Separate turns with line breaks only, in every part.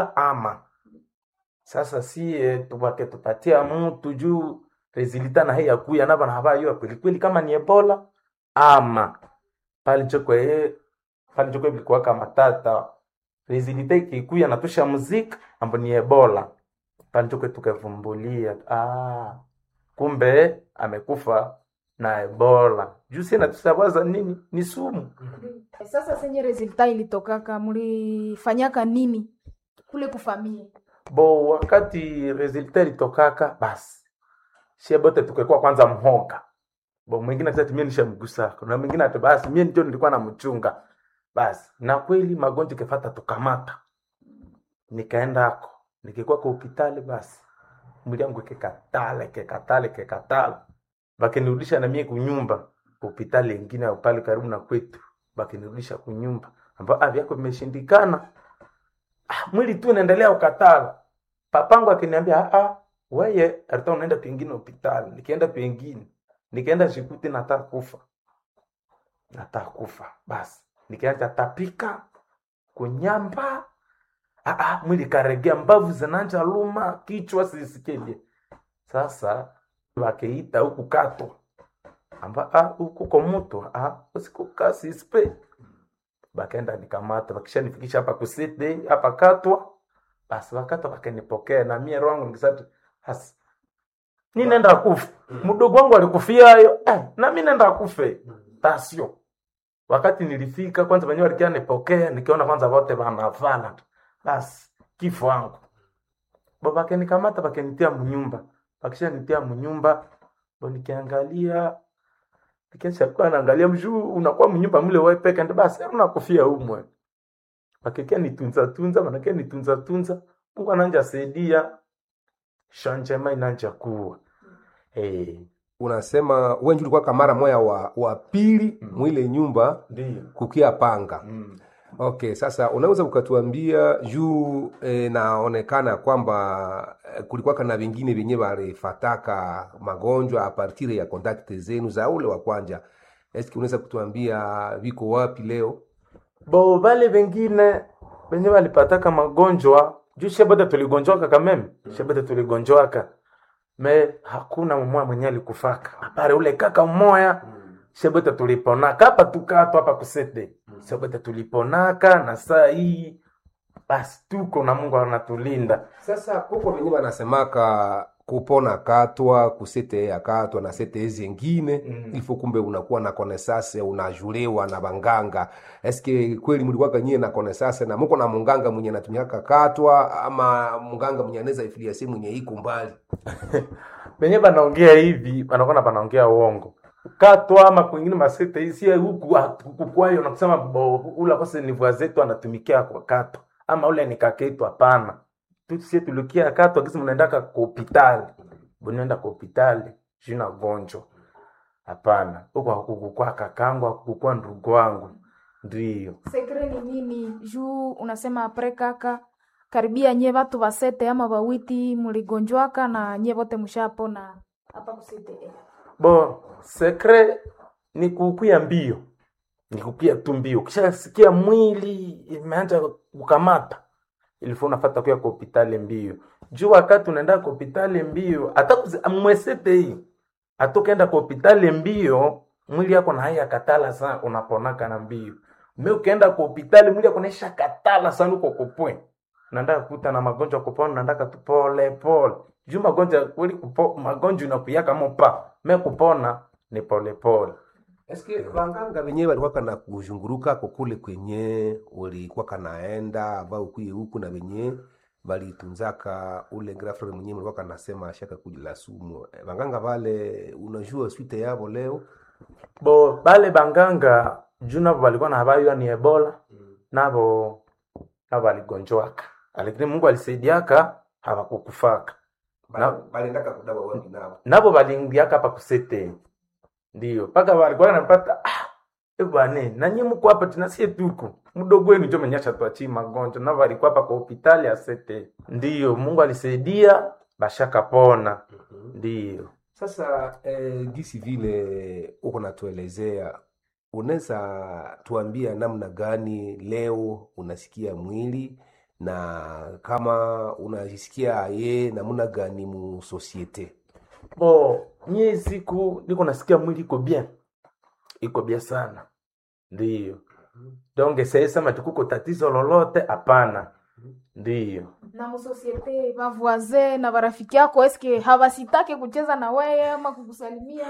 ama sasa sie tupake tupatia mtu juu resulta na hii kuya naba na habayo kweli kweli kama ni ebola ama pale chokwe pale chokwe bilikuwa kama tata resulta ikikuya natusha muziki ambo ni ebola pale chokwe tukavumbulia ah kumbe amekufa na ebola juu sie natusawaza nini ni sumu
Sasa senye resulta ilitokaka, mulifanyaka nini kule kufamia?
bo wakati resulta ilitokaka basi sie bote tukekuwa kwanza mhoga bo mwingine ati mimi nishamgusa na mwingine ati basi mimi ndio nilikuwa namchunga basi na kweli magonjwa kefata tukamata nikaenda ako nikikuwa kwa hospitali basi mwili yangu kekatale kekatale kekatale bakinirudisha na mie kunyumba hospitali ingine au pale karibu na kwetu bakinirudisha kunyumba ambao afya yako imeshindikana ah, mwili tu unaendelea ukatala papangu akiniambia ah, weye alikuwa unaenda pengine hospitali nikienda pengine nikaenda shikuti nataka kufa nataka kufa basi nikaanza tapika kunyamba ah, ah, mwili karegea mbavu zinanja luma kichwa sisikelie sasa wakeita huku kato amba ah, huku kwa mtu ah, usikuka sispe bakaenda nikamata bakishanifikisha hapa kusite hapa katwa basi wakati wakanipokea na mie roho yangu nikisati hasi ni nenda kufa mdogo wangu alikufia hayo eh, na mi nenda kufe tasio wakati nilifika kwanza wenyewe walikia nipokea nikiona kwanza wote wanavala basi kifo wangu bo bakenikamata bakenitia mnyumba bakishanitia mnyumba bo nikiangalia nikishakuwa naangalia mjuu unakuwa mnyumba mle wewe peke ndo basi unakufia umwe bakikia nitunza tunza manakia nitunza tunza Mungu ananja saidia shanjema inanja kuwa eh
unasema wenji ulikuwa kamara moya wa, wa pili
Mm.
mwile nyumba
ndio
kukia panga
mm.
okay sasa unaweza ukatuambia juu e, naonekana kwamba e, kulikuwaka na vingine vyenye walifataka magonjwa apartire ya kontakte zenu za ule wa kwanja eski unaweza kutuambia viko wapi leo
bo vale vengine venye walipataka magonjwa juu shebata tuligonjwaka kameme shebata tuligonjwaka me hakuna mmoja mwenye alikufaka apare ule kaka mmoya shebata tuliponaka hapa tukato hapa kusete shebata tuliponaka na saa hii basi tuko na mungu anatulinda
sasa kuko venye wanasemaka kupona katwa kusete ya katwa na sete zengine
Mm.
ilifo kumbe unakuwa na konesase unajuliwa na banganga eske kweli mlikuwaka nyie na konesase na muko na munganga mwenye anatumiaka katwa ama munganga mwenye anaweza ifiliasi mwenye iko mbali
venye banaongea hivi banakona banaongea uongo katwa ama kwingine masete hisi huku kukwayo na kusema bo, ula kose ni vua zetu anatumikia kwa katwa ama ule ni kaketu hapana tusie tulikia katwa kisi mnaendaka kwa hopitali bunaenda kwa hopitali jina gonjwa hapana huku hakukukwa kakangu hakukukwa ndugu wangu ndio
Sekre ni nini juu unasema apre kaka karibia nye watu wasete ama wawiti muligonjwaka na nye wote mshapona hapa kusete eh.
bo sekre ni kukuya mbio ni kukuya tu mbio ukishasikia mwili imeanza kukamata ilifo unafata kuya kwa hopitali mbio juu wakati unaenda kwa hopitali mbio hata kuzi- mwesete hii hata ukaenda kwa hopitali mbio mwili yako na haya katala sana unaponaka na mbio me ukaenda kwa hopitali mwili yako naisha katala sana uko kupwe unaenda kukuta na magonjwa kupona unaendaka tu pole pole juu magonjwa kweli kupo, magonjwa inakuyaka mopa me kupona ni pole pole
eske banganga venyewe walikuwaka na kuzhunguruka kokule kwenye ulikuwaka naenda ambao ukuye huku na venye valitunzaka ule grafre mwenyewe mlikuwaka nasema shaka kujila sumu Eh, banganga vale unajua swite yavo leo
bo bale banganga juu navo balikuwa na habari ni ebola navo navo baligonjwaka lakini mungu alisaidiaka hawakukufaka Na-
balendaka kudawa wapi navo
navo balingiaka hapa kusete ndio mpaka walikuwa napata ah, e bwane nanyi mko hapa tunasie tuko mdogo wenu njo menyasha tuachi magonjwa navo alikuwa hapa kwa hopitali ya sete ndio mungu alisaidia bashakapona ndio
sasa eh, gisi vile uko natuelezea unaweza tuambia namna gani leo unasikia mwili na kama unajisikia ye namuna gani mu societe
bo mie siku niko nasikia mwili iko bien iko bien sana ndiyo donge sesema tukuko tatizo lolote hapana ndiyo
na musosiete bavoise na barafiki yako eske hawasitake kucheza na weye ama kukusalimia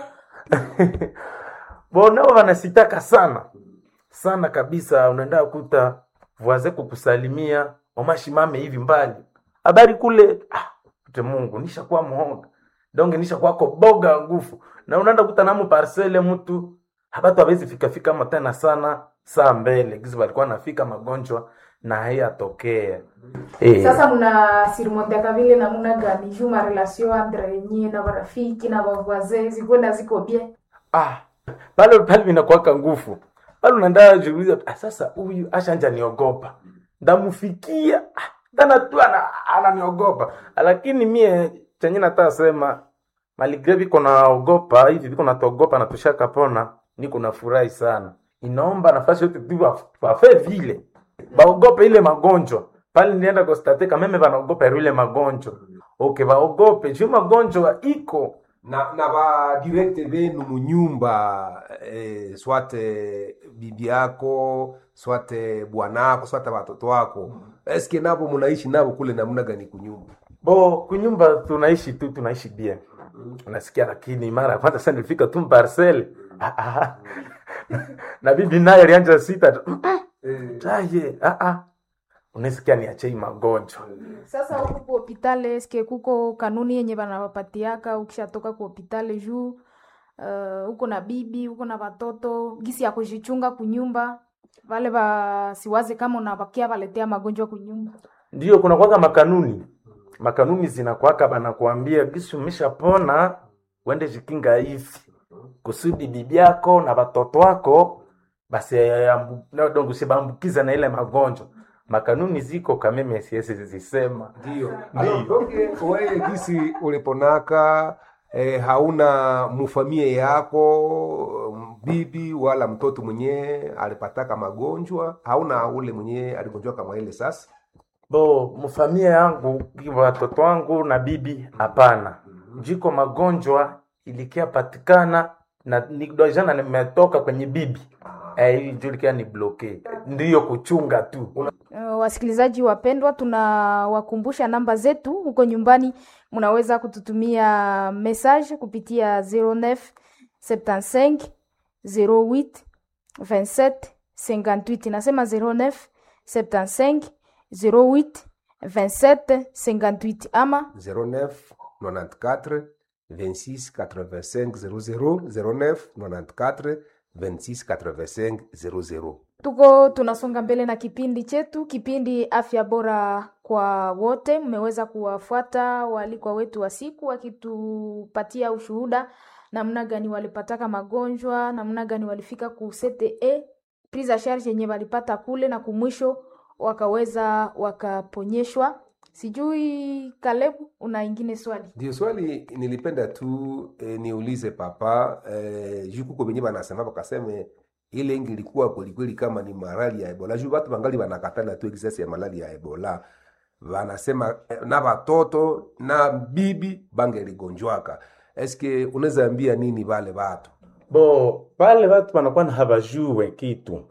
bo nao wanasitaka sana sana kabisa unaenda kuta voise kukusalimia omashimame hivi mbali habari kule ah, te mungu nishakuwa muhoga donge nishakuwako boga ngufu na unaenda kuta namu parcele mtu habatu hawezi fikafika ama tena sana saa mbele gizi walikuwa nafika magonjwa na haiyatokea eh.
sasa muna sirimonteaka vile namuna gani juu marelation entre nyie na barafiki na bavoise zikwenda ziko bien
ah, pale pale vinakuwaka nguvu pale unaenda jiuliza ah, sasa huyu ashanja niogopa ndamufikia ah, tana tu ana- ananiogopa lakini mie chenye nataka sema maligre viko naogopa hivi viko natogopa na tushakapona niko nafurahi sana inaomba nafasi yote tu waf- wafe vile baogope ile magonjwa pale nienda kostate kameme banaogopa ile magonjwa okay baogope juu magonjwa iko
na na badirekte benu munyumba eh, swate bibi yako swate bwanako swate watoto wako eske nabo munaishi nabo kule namna gani kunyumba
bo kunyumba tunaishi tu tunaishi bien unasikia lakini mara ya kwanza sasa nilifika tu parcel ah, ah. na bibi naye alianja sita tu taye ah, ah. unasikia niachei magonjwa
sasa huku ku hopitale eske kuko kanuni yenye banawapatiaka ukishatoka ku hopitale juu uh, uko na bibi uko na watoto gisi ya kujichunga kunyumba vale basiwaze kama unabakia baletea magonjwa kunyumba
ndio kuna kwaka makanuni makanuni zinakwaka banakuambia gisi umeshapona uende jikinga hivi kusudi bibi yako na watoto wako basi dongusibaambukiza na ile magonjwa makanuni ziko kameme siwezi zisema
ndio
Ndio.
okay. wewe gisi uliponaka eh, hauna mufamie yako bibi wala mtoto mwenyewe alipataka magonjwa hauna ule mwenyewe aligonjwa kama ile sasa
bo mfamia yangu watoto wangu na bibi hapana jiko magonjwa ilikia patikana na nidojana nimetoka kwenye bibi eh, ijulikia ni bloke ndiyo kuchunga tu
Uh, wasikilizaji wapendwa, tunawakumbusha namba zetu huko nyumbani, mnaweza kututumia message kupitia 09 75 08 27 58. Nasema 09 75 08 27 58 ama
09 94 26 85 00 09 94 26 85 00
tuko tunasonga mbele na kipindi chetu, kipindi afya bora kwa wote. Mmeweza kuwafuata waalikwa wetu wa siku wakitupatia ushuhuda namna gani walipataka magonjwa, namna gani walifika ku CTE prise a charge yenye walipata kule, na kumwisho wakaweza wakaponyeshwa. Sijui Kalebu, una ingine swali?
ndio swali nilipenda tu eh, niulize papa eh, juu kuko benye banasema bakaseme ile ingi ilikuwa kwelikweli kama ni malali ya ebola juu batu bangali banakatala tu exercise ya malali ya ebola banasema eh, na batoto na bibi bangeligonjwaka eske unaweza ambia nini bale batu
bo pale watu wanakuwa na habajue kitu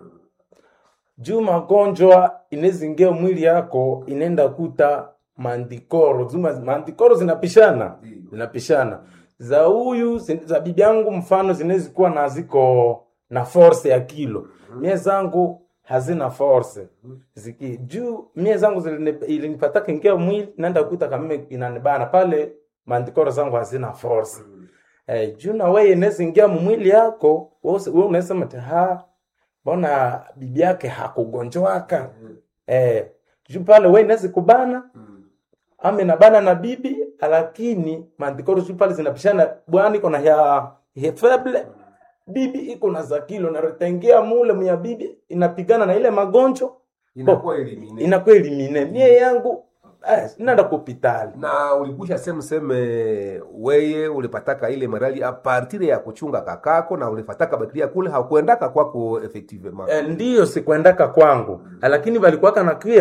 juu magonjwa inezingia mwili yako inaenda kuta mandikoro zuma mandikoro zinapishana zinapishana za huyu zin- za bibi yangu mfano zinawezi kuwa na ziko na force ya kilo mie zangu hazina force ziki juu mie zangu ziline- ilinipataka ingia mwili naenda kuta kamime inanibana pale mandikoro zangu hazina force eh, juu na wewe inaweza ingia mwili yako wewe unasema ati ha mbona bibi yake hakugonjwaka eh, juu pale wewe inaweza kubana ama inabana na bibi lakini mandikoro juu pale zinapishana bwana iko na ya, ya feble bibi iko na za kilo na ritengia mule mya bibi inapigana na ile magonjwa
inakuwa elimine
inakuwa elimine mie yangu eh, inaenda kupitali
na ulikusha seme seme weye ulipataka ile marali a partir ya kuchunga kakako na ulifataka bakteria kule hakuendaka kwako effectivement
eh, ndiyo sikuendaka kwangu lakini walikuwaka nakia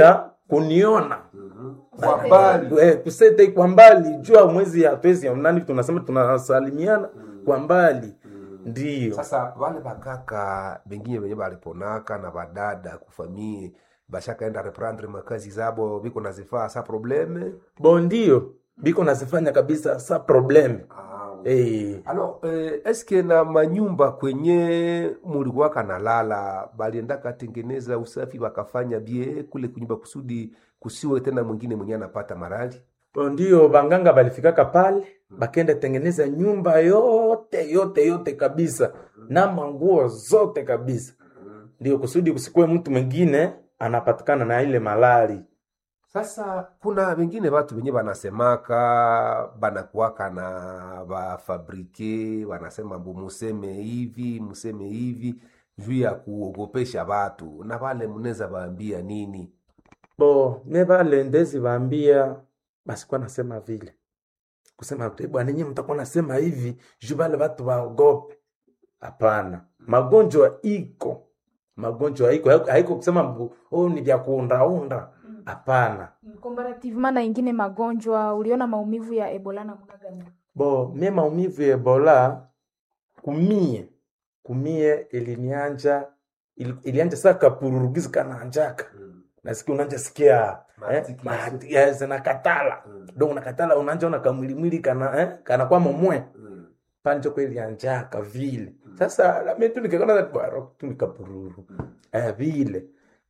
kuniona
Kwa mbali.
Eh, kusete kwa mbali jua mwezi ya twezi ya nani tunasema tunasalimiana kwa mbali ndiyo
sasa wale bakaka bengine benye baliponaka na badada kufamie bashakaenda reprendre makazi zabo biko nazifaa sa probleme
bo ndio biko nazifanya kabisa sa probleme eh,
alors eh, eske na manyumba kwenye mulikuwaka nalala baliendaka tengeneza usafi wakafanya bie kule kunyumba kusudi kusiwe tena mwingine mwenye anapata marali
bo ndio banganga balifikaka pale bakenda tengeneza nyumba yote yote yote kabisa na manguo zote kabisa ndio kusudi kusikuwe mtu mwingine anapatikana na ile malali
sasa kuna wengine watu wenye banasemaka banakuwaka na bafabrike wanasema mbu museme hivi museme hivi juu ya kuogopesha watu na wale mnaweza waambia nini
bo me vale ndezi vaambia basikuwa nasema vile kusema "Eh, bwana nyinyi mtakuwa nasema hivi juu vale watu waogope hapana magonjwa iko magonjwa iko haiko- haiko kusema mbu, oh, ni vya kuundaunda hapana
comparativement na ingine magonjwa uliona maumivu ya ebola na muna gani
bo mie maumivu ya ebola kumie kumie ilinianja ili- ilianja saa kapururugizi kananjaka nasikia unanja sikia eh,
Maarticulation.
maarti- yes, nakatala do unakatala unanja ona kamwilimwili kana eh, kana kwa momwe panjo kweli anjaka vile sasa lami tu nikakona baro tu nikapururu eh, vile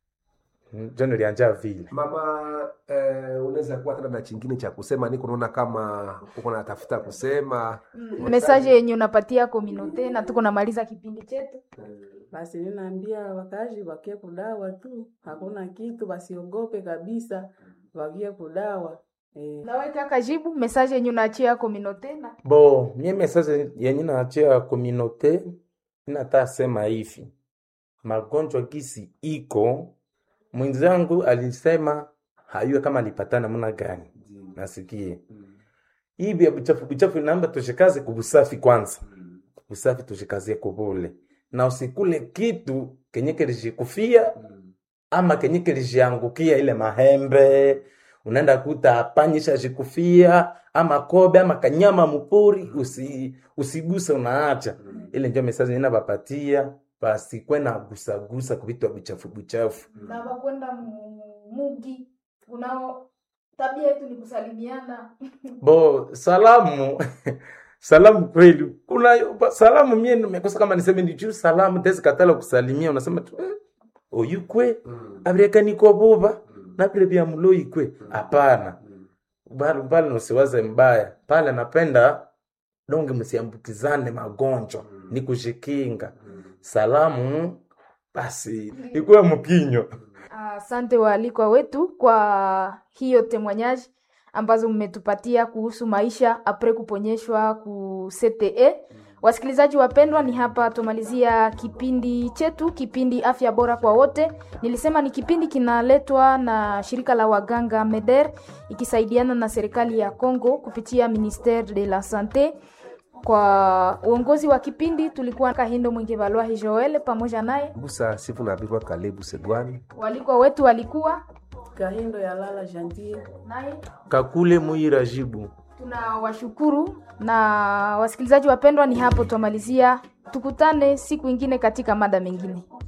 Mm, jo nilianja vile
mama eh, unaweza kuwa tena na chingine cha kusema niko naona kama uko natafuta kusema
mesaje yenye unapatia kominote na tuko namaliza kipindi chetu
Basi ninaambia wakazi wakie kudawa tu, hakuna kitu, wasiogope kabisa, wakie kudawa eh.
nawe kaka jibu mesaje yenye unaachia kominote na
bo mie message yenye naachia kominote inata sema hivi magonjwa gisi iko mwenzangu alisema hayue kama alipatana namna gani nasikie hii vya buchafu buchafu inaomba tushikaze kubusafi kwanza busafi tushikazie kubule na usikule kitu kenye kilishikufia ama kenye kilishiangukia ile mahembe unaenda kuta panyisha shikufia ama kobe ama kanyama mupori usi, usiguse unaacha ile ndio mesaji ninabapatia basikwe na gusagusa kuvitu buchafu buchafu
na wakwenda mugi unao tabia yetu ni kusalimiana
bo salamu salamu kweli kuna salamu mie nimekosa kama niseme ni juu salamu tezi katala kusalimia unasema tu eh, oyukwe abirekaniko buba nabire bya muloikwe hapana bali pale nusiwaze mbaya pale napenda donge msiambukizane magonjwa ni kushikinga salamu basi ikuwe mkinyo
Asante waalikwa wetu kwa hiyo temwanyaji ambazo mmetupatia kuhusu maisha apre kuponyeshwa ku CTE. Wasikilizaji wapendwa, ni hapa tumalizia kipindi chetu, kipindi afya bora kwa wote. Nilisema ni kipindi kinaletwa na shirika la waganga MEDER ikisaidiana na serikali ya Congo kupitia Ministere de la Sante. Kwa uongozi wa kipindi tulikuwa Kahindo Mwingi Balwahi Joel pamoja naye
busa sifu na birwa kalebu segwani
walikwa wetu walikuwa
Kahindo ya lala jantie
naye
kakule muira jibu
tunawashukuru na wasikilizaji wapendwa, ni hapo twamalizia. Tukutane siku ingine katika mada mengine.